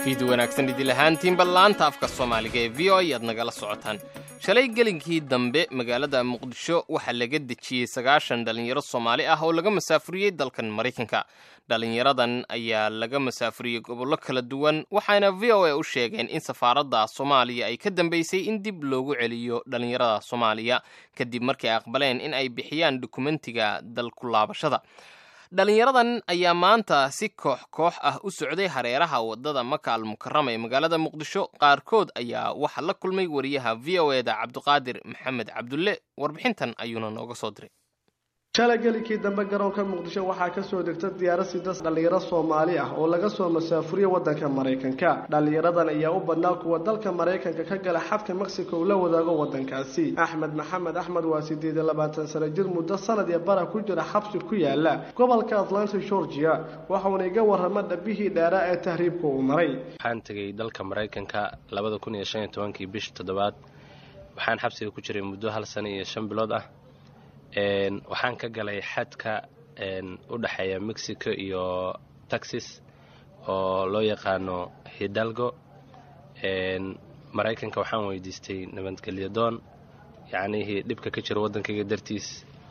fiid wanaagsan idil ahaantiinba laanta afka soomaaliga ee v o ayaad nagala socotaan shalay gelinkii dambe magaalada muqdisho waxaa laga dejiyey sagaashan dhallinyaro soomaali ah oo laga masaafuriyey dalkan maraykanka dhallinyaradan ayaa laga masaafuriyey gobollo kala duwan waxaana v o a u sheegeen in safaaradda soomaaliya ay ka dambeysay in dib loogu celiyo dhallinyarada soomaaliya kadib markay aqbaleen in ay bixiyaan dukumentiga dalku laabashada dhalinyaradan ayaa maanta si koox koox ah u socday hareeraha wadada maka al mukarama ee magaalada muqdisho qaarkood ayaa waxaa la kulmay wariyaha v o eda cabdiqaadir maxamed cabdulle warbixintan ayuuna nooga soo diray shalay gelikii dambe garoonka muqdisho waxaa kasoo degta diyaarad sidas dhallinyaro soomaali ah oo laga soo masaafuriyey waddanka maraykanka dhallinyaradan ayaa u badnaa kuwa dalka maraykanka ka gala xadka mexico uu la wadaago waddankaasi axmed maxamed axmed waa sideed iyo labaatan sano jir muddo sanad iyo bara ku jira xabsi ku yaala gobolka atlanta georgia waxauna iga warrama dhabihii dheeraa ee tahriibka uu maray waxaan tegay dalka maraykanka labada kun iyo shan iyo tobankii bishii toddobaad waxaan xabsiga ku jiray muddo hal sano iyo shan bilood ah waxaan ka galay xadka u dhexeeya mexico iyo texas oo loo yaqaano hidalgo maraykanka waxaan weydiistay nabadgelyo doon yacnihii dhibka ka jira waddankayga dartiis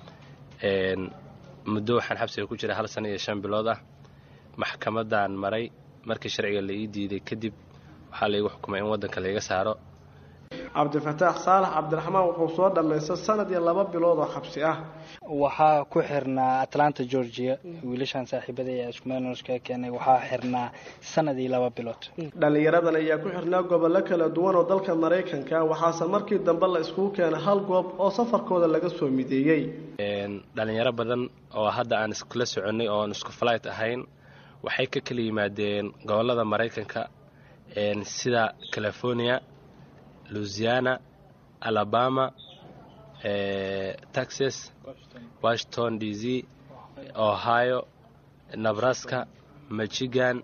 muddo waxaan xabsiga ku jiray hal sano iyo shan bilood ah maxkamaddaan maray markii sharciga la ii diiday kadib waxaa laigu xukumay in waddanka laiga saaro cabdifataax saalax cabdiraxmaan wuxuu soo dhammaystay sanad iyo laba bilood oo xabsi ah waxaa ku xirnaa atlanta georgia wiilashaan saaxiibada ee iskumeelnoska keenay waxaa xirnaa sanad iyo laba bilood dhallinyaradan ayaa ku xirnaa gobollo kala duwan oo dalka maraykanka waxaase markii dambe la iskugu keenay hal goob oo safarkooda laga soo mideeyey dhallinyaro badan oo hadda aan iskula soconnay oo aan isku flight ahayn waxay ka kala yimaadeen gobollada maraykanka sida california louisiana alabama texas washington d c ohio nebraska michigan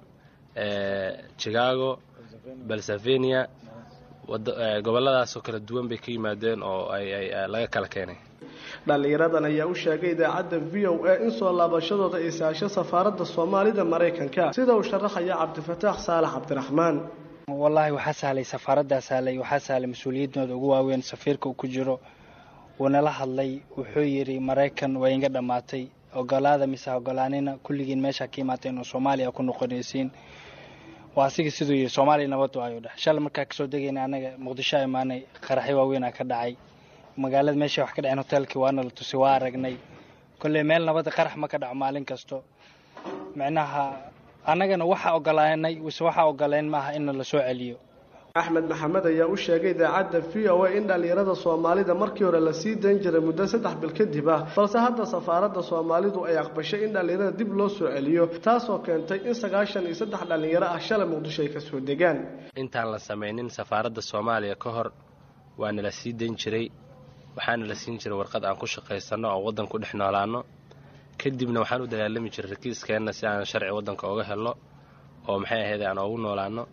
chicago pennsylvania gobolladaasoo kala duwan bay ka yimaadeen oo laga kala keenay dhallinyaradan ayaa u sheegay idaacadda v o a in soo laabashadooda ay saasho safaaradda soomaalida maraykanka sida uu sharaxaya cabdifataax saalax cabdiraxmaan wallaahi waxaa sahlay safaaraddaa sahlay waxaa sahlay mas-uuliyadooda ugu waaweyn safiirka uu ku jiro wuunala hadlay wuxuu yidhi maraykan waa inga dhammaatay ogolaada mise ogolaanina kulligiin meeshaa ka imaateen oo soomaaliya ku noqonaysiin waa asiga siduu yidhi soomaaliya nabadu ayuu dheh shalay markaa kasoo degayna anaga muqdisho a imaanay qaraxyo waaweynaa ka dhacay magaalada meesha wax ka dhaceen hoteelkii waana la tusay waa aragnay kolley meel nabadda qarax ma ka dhaco maalin kasto micnaha annagana waxaa ogolaanay wise waxaa ogoleen maaha inna la soo celiyo axmed maxamed ayaa u sheegay idaacadda v o a in dhallinyarada soomaalida markii hore la sii dayn jiray muddo saddex bil kadib ah balse hadda safaaradda soomaalidu ay aqbashay in dhallinyarada dib loo soo celiyo taasoo keentay in sagaashan iyo saddex dhallinyaro ah shalay muqdisho ay kasoo degaan intaan la samaynin safaaradda soomaaliya ka hor waana la sii dayn jiray waxaana la siin jiray warqad aan ku shaqaysanno oo waddan ku dhex noolaanno kadibna waxaan u dagaalami jiray rakiiskeenna si aan sharci waddanka oga helno oo maxay ahayd aan oogu noolaano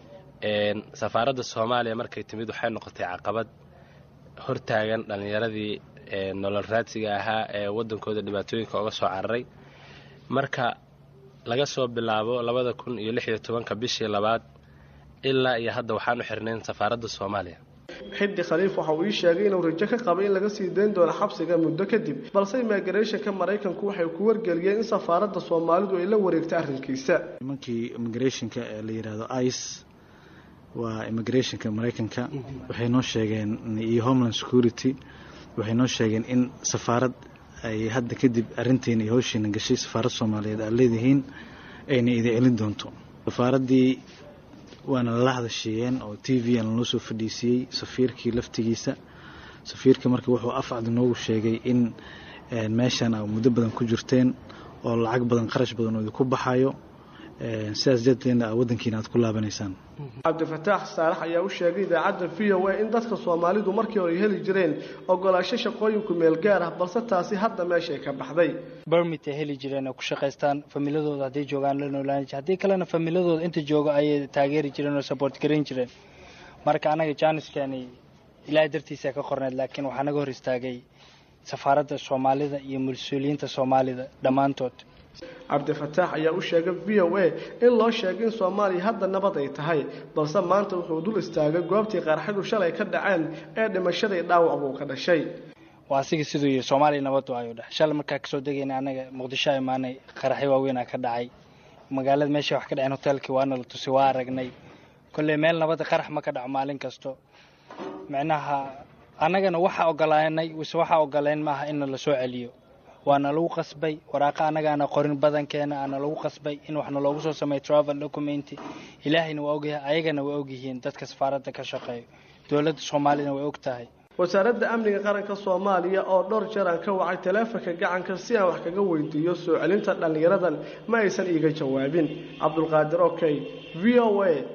safaaradda soomaaliya markay timid waxay noqotay caqabad hortaagan dhallinyaradii nolol raadsiga ahaa ee waddankooda dhibaatooyinka oga soo cararay marka laga soo bilaabo labada kun iyo lix iyo tobanka bishii labaad ilaa iyo hadda waxaan u xirnayn safaaradda soomaaliya xiddi khaliif waxa uu ii sheegay inuu rajo ka qabay in laga sii dayn doono xabsiga muddo kadib balse immigrationka maraykanku waxay ku wargeliyeen in safaaradda soomaalidu ay la wareegtay arrinkiisa nimankii immigrationka ee la yidhaahdo ice waa immigrationka maraykanka waxay noo sheegeen iyo homeland security waxay noo sheegeen in safaarad ay hadda kadib arrinteena iyo hawshiina gashay safaarad soomaaliyeed aad leedihiin ayna idin celin doonto safaaraddii waana lala hadashiiyeen oo t v aan lanoo soo fadhiisiiyey safiirkii laftigiisa safiirka marka wuxuu afcad noogu sheegay in meeshan a muddo badan ku jirteen oo lacag badan qarash badan oo idinku baxayo sidaas darteedna waddankiina aad ku laabanaysaan cabdifataax saalax ayaa u sheegay idaacadda v o a in dadka soomaalidu markii hore ay heli jireen ogolaasho shaqooyinku meel gaar ah balse taasi hadda meeshay ka baxday bermit ay heli jireen oo ku shaqaystaan familadooda hadday joogaan la noolaan jir haddii kalena familadooda inta jooga ayay taageeri jireen oo support garan jireen marka anaga jaaniskani ilaahay dartiisa ka qorneed laakiin waxaa naga hor istaagay safaaradda soomaalida iyo mas-uuliyiinta soomaalida dhammaantood cabdifataax ayaa u sheegay v o a in loo sheegay in soomaaliya hadda nabad ay tahay balse maanta wuxuu dul istaagay goobtii qarxadu shalay ka dhaceen ee dhimashadii dhaawac buu ka dhashay waa asiga siduu yihi soomaaliya nabadu ayuu dheh shalay markaa kasoo degayna anaga muqdisho imaanay qaraxyo waaweynaa ka dhacay magaalada meesha wax ka dhaceen hoteelkii waana la tusi waa aragnay kolley meel nabada qarax ma ka dhaco maalin kasto micnaha annagana waxaa ogolaanay wise waxaa ogoleen maaha inna la soo celiyo waana lagu qasbay waraaqa annagaana qorin badankeena aana lagu qasbay in waxna loogu soo sameeyo travel document ilaahayna waa ogyahay ayagana waa ogyihiin dadka safaaradda ka shaqeeyo dowladda soomaaliyana way og tahay wasaaradda amniga qaranka soomaaliya oo dhowr jeer aan ka wacay taleefanka gacanka si aan wax kaga weydiiyo soo celinta dhallinyaradan ma aysan iiga jawaabin cabdulqaadir okey v o a